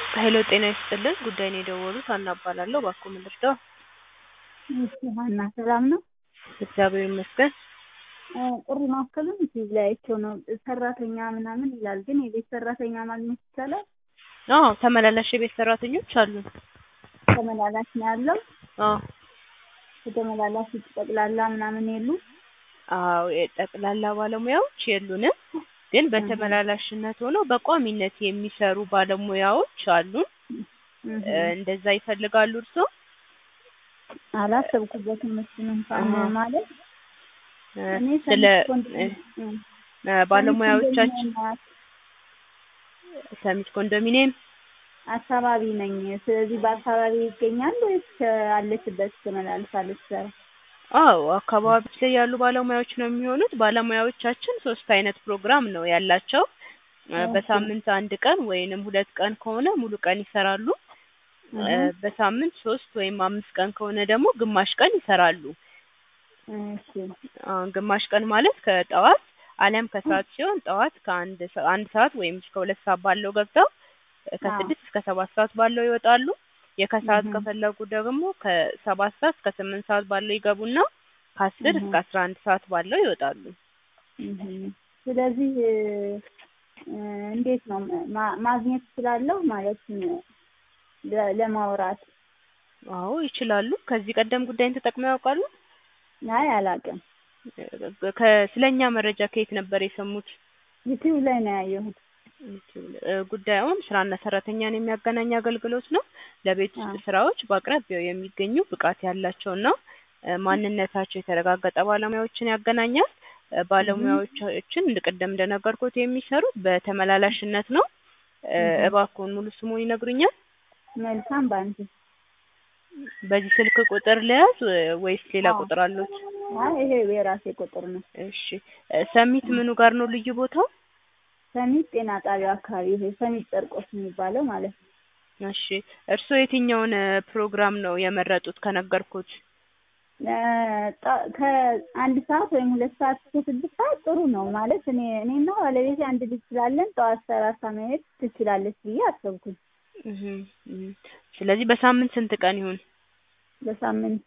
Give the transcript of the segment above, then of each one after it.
ሄሎ ጤና ይስጥልን ጉዳይ ነው የደወሉት ሀና እባላለሁ እባክዎ ምን ልርዳዎ እሺ ሀና ሰላም ነው? እግዚአብሔር ይመስገን ጥሪ ማዕከሉን ቲቪ ላይ አይቼው ነው ሰራተኛ ምናምን ይላል ግን የቤት ሰራተኛ ማግኘት ይቻላል? አዎ ተመላላሽ የቤት ሰራተኞች አሉን ተመላላሽ ነው ያለው? አዎ ከተመላላሽ ውጭ ጠቅላላ ምናምን የሉም? አዎ የጠቅላላ ባለሙያዎች የሉንም ግን በተመላላሽነት ሆነው በቋሚነት የሚሰሩ ባለሙያዎች አሉን እንደዛ ይፈልጋሉ እርስዎ? አላሰብኩበትም እሱን እንኳን ማለት እኔ ስለ ኮንዶሚኒየም ባለሙያዎቻችን ሰሚት ኮንዶሚኒየም አካባቢ ነኝ። ስለዚህ በአካባቢ ይገኛል ወይስ አለችበት ትመላልሳለች ስራ? አዎ አካባቢዎች ላይ ያሉ ባለሙያዎች ነው የሚሆኑት። ባለሙያዎቻችን ሶስት አይነት ፕሮግራም ነው ያላቸው። በሳምንት አንድ ቀን ወይንም ሁለት ቀን ከሆነ ሙሉ ቀን ይሰራሉ። በሳምንት ሶስት ወይም አምስት ቀን ከሆነ ደግሞ ግማሽ ቀን ይሰራሉ። እሺ አሁን ግማሽ ቀን ማለት ከጠዋት አሊያም ከሰዓት ሲሆን ጠዋት ከአንድ ሰ- አንድ ሰዓት ወይም እስከ ሁለት ሰዓት ባለው ገብተው ከስድስት እስከ ሰባት ሰዓት ባለው ይወጣሉ። የከሰዓት እህ። ከፈለጉ ደግሞ ከሰባት ሰዓት እስከ ስምንት ሰዓት ባለው ይገቡና ከአስር እህ። እስከ አስራ አንድ ሰዓት ባለው ይወጣሉ። እህ። ስለዚህ እ፣ እንዴት ነው ማ- ማግኘት እችላለሁ ማለት ለ- ለማውራት? አዎ ይችላሉ። ከዚህ ቀደም ጉዳይን ተጠቅመው ያውቃሉ? አይ አላውቅም። ከስለኛ መረጃ ከየት ነበር የሰሙት? ዩቲዩብ ላይ ነው ያየሁት። እ፣ ጉዳዩም ስራና ሰራተኛን የሚያገናኝ አገልግሎት ነው። ለቤት ውስጥ አዎ። ስራዎች በአቅራቢያው የሚገኙ ብቃት ያላቸውና እ፣ ማንነታቸው የተረጋገጠ ባለሙያዎችን ያገናኛል። እ፣ ባለሙያዎቻችን ቅድም እንደነገርኩት የሚሰሩት በተመላላሽነት ነው። እ፣ እህ። እባክዎን ሙሉ ስሙን ይነግሩኛል? መልካም ባንክ። በዚህ ስልክ ቁጥር ልያዝ እ፣ ወይስ ሌላ አዎ። ቁጥር አሉት? አይ ይሄ የራሴ ቁጥር ነው። እሺ እ፣ ሰሚት ምኑ ጋር ነው ልዩ ቦታው? ሰሚት ጤና ጣቢያ አካባቢ ይሄ ሰሚት ጨርቆስ የሚባለው ማለት ነው። እሺ እርስዎ የትኛውን እ፣ ፕሮግራም ነው የመረጡት ከነገርኩት? እ፣ ጠ- ከአንድ ሰዓት ወይም ሁለት ሰዓት እስከ ስድስት ሰዓት ጥሩ ነው ማለት እኔ እኔና ባለቤቴ አንድ ልጅ ስላለን ጠዋት ሰላሳ መሄድ ትችላለች ብዬ አሰብኩኝ። እህ፣ እህ። ስለዚህ በሳምንት ስንት ቀን ይሁን? በሳምንት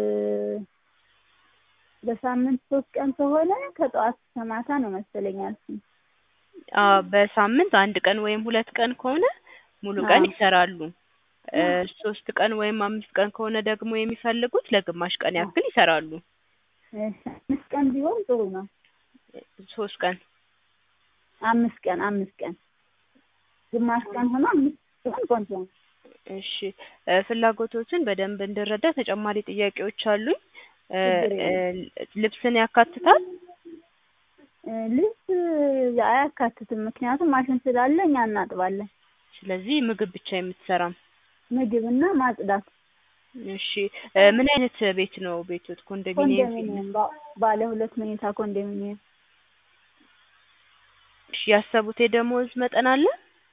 በሳምንት ሶስት ቀን ከሆነ ከጠዋት እስከ ማታ ነው መሰለኝ ያልኩኝ። አ በሳምንት አንድ ቀን ወይም ሁለት ቀን ከሆነ ሙሉ ቀን አዎ። ይሰራሉ። እ፣ ሶስት ቀን ወይም አምስት ቀን ከሆነ ደግሞ የሚፈልጉት ለግማሽ ቀን ያክል ይሰራሉ። እሺ፣ አምስት ቀን ቢሆን ጥሩ ነው። ሶስት ቀን አምስት ቀን አምስት ቀን ግማሽ ቀን ሆኖ አምስት ቀን ቆንጆ ነው። እሺ እ፣ ፍላጎቶችን በደንብ እንድረዳ ተጨማሪ ጥያቄዎች አሉኝ። እ፣ ችግር እ፣ የለም። ልብስን ያካትታል? እ፣ ልብስ አያካትትም፣ ምክንያቱም ማሽን ስላለ እኛ እናጥባለን። ስለዚህ ምግብ ብቻ የምትሰራም። ምግብና ማጽዳት። እሺ እ፣ ምን አይነት ቤት ነው ቤቶት? ኮንዶሚኒየም? ኮንዶሚኒየም ባ- ባለ ሁለት መኝታ ኮንዶሚኒየም። እሺ ያሰቡት የደሞዝ መጠን አለ?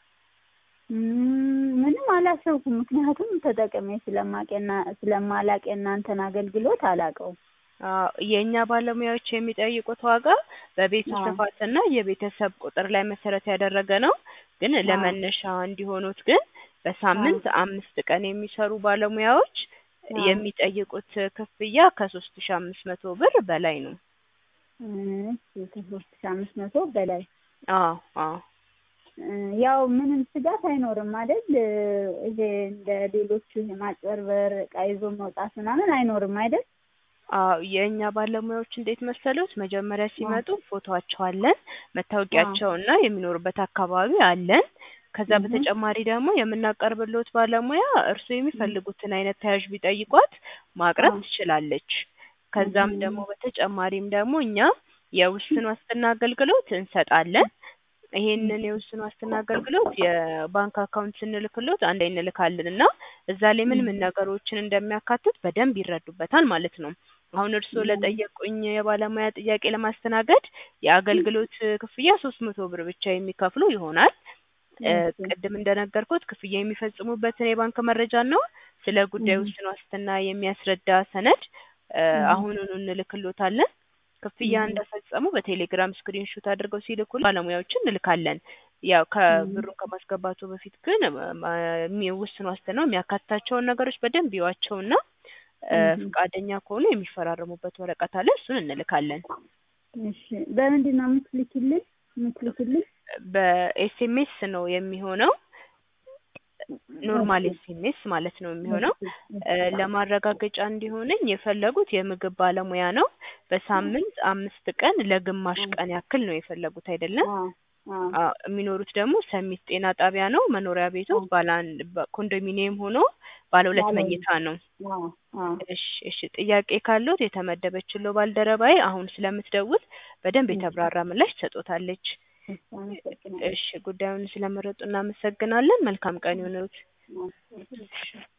ም፣ ምንም አላሰብኩም፣ ምክንያቱም ተጠቅሜ ስለማቄና ስለማላቅ የእናንተን አገልግሎት አላውቀውም። አዎ የእኛ ባለሙያዎች የሚጠይቁት ዋጋ በቤቱ አዎ። ስፋትና የቤተሰብ ቁጥር ላይ መሰረት ያደረገ ነው። ግን አዎ። ለመነሻ እንዲሆኑት ግን በሳምንት አምስት ቀን የሚሰሩ ባለሙያዎች አዎ። የሚጠይቁት ክፍያ ከሶስት ሺ አምስት መቶ ብር በላይ ነው። እሺ ከሶስት ሺህ አምስት መቶ በላይ አዎ አዎ እ፣ ያው ምንም ስጋት አይኖርም አይደል? እ፣ ይሄ እንደ ሌሎቹ ይሄ ማጭበርበር፣ ዕቃ ይዞ መውጣት ምናምን አይኖርም አይደል? አዎ የእኛ ባለሙያዎች እንዴት መሰሉት? መጀመሪያ ሲመጡ ፎቶአቸው አለን፣ መታወቂያቸውና የሚኖሩበት አካባቢ አለን። ከዛ እህ። በተጨማሪ ደግሞ የምናቀርብልዎት ባለሙያ እርስዎ የሚፈልጉትን አይነት ተያዥ ቢጠይቋት ማቅረብ አዎ። ትችላለች። ከዛም እህ። ደግሞ በተጨማሪም ደግሞ እኛ የውስን ዋስትና አገልግሎት እንሰጣለን። ይሄንን የውስን ዋስትና አገልግሎት የባንክ አካውንት ስንልክሎት አንድ ላይ እንልካለን እና እዛ ላይ ምን ምን ነገሮችን እንደሚያካትት በደንብ ይረዱበታል ማለት ነው። አሁን እርስዎ እህ። ለጠየቁኝ የባለሙያ ጥያቄ ለማስተናገድ የአገልግሎት ክፍያ ሶስት መቶ ብር ብቻ የሚከፍሉ ይሆናል። እ፣ እሺ። ቅድም እንደነገርኩት ክፍያ የሚፈጽሙበትን የባንክ መረጃና ስለ ጉዳዩ እህ። ውስን ዋስትና የሚያስረዳ ሰነድ እ፣ እህ። አሁኑኑ እንልክሎታለን። ክፍያ እህ። እንደፈጸሙ በቴሌግራም ስክሪንሾት አድርገው ሲልኩ ባለሙያዎችን እንልካለን። ያው ከብሩን ከማስገባቱ በፊት ግን የሚወስን ዋስትናው የሚያካትታቸውን ነገሮች በደንብ ይዋቸውና እ እህ። ፈቃደኛ ከሆኑ የሚፈራረሙበት ወረቀት አለ እሱን እንልካለን። እሺ በምንድን ነው የምትልኪልን የምትልኪልን? በኤስኤምኤስ ነው የሚሆነው ኖርማል ኤስኤምኤስ ማለት ነው የሚሆነው። እ ለማረጋገጫ እንዲሆነኝ የፈለጉት የምግብ ባለሙያ ነው። በሳምንት አምስት ቀን ለግማሽ ቀን ያክል ነው የፈለጉት አይደለም? አዎ አዎ አዎ የሚኖሩት ደግሞ ሰሚት ጤና ጣቢያ ነው። መኖሪያ ቤቱ ባለ አንድ በ- ኮንዶሚኒየም ሆኖ ባለ ሁለት ባለ ሁለት። መኝታ ነው። አዎ አዎ እሺ እሺ ጥያቄ ካለዎት የተመደበችልዎ ባልደረባዬ አሁን ስለምትደውል በደንብ የተብራራ ምላሽ ትሰጦታለች። እሺ አመሰግናለሁ። እሺ ጉዳዩን ስለመረጡ እናመሰግናለን። መልካም ቀን ይሁንልዎት። አዎ።